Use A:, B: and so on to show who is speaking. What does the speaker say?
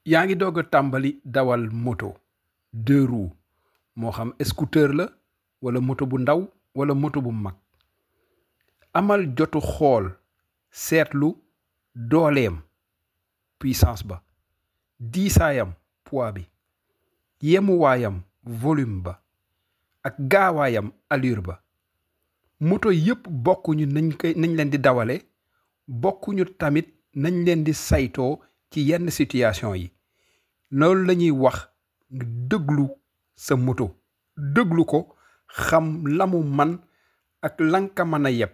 A: yaa ngi doog a tàmbali dawal moto deux roues moo xam scooter la wala moto bu ndaw wala moto bu mag amal jotu xool seetlu dooleem puissance ba diisaayam poids bi yemuwaayam volume ba ak gaawaayam allure ba moto yépp bokkuñu nañ koy nañ leen di dawale bokkuñu tamit nañ leen di saytoo ci yenn situation yi loolu la ñuy wax nga dëglu sa moto dëglu ko xam la mu man ak lan ka mën a yeb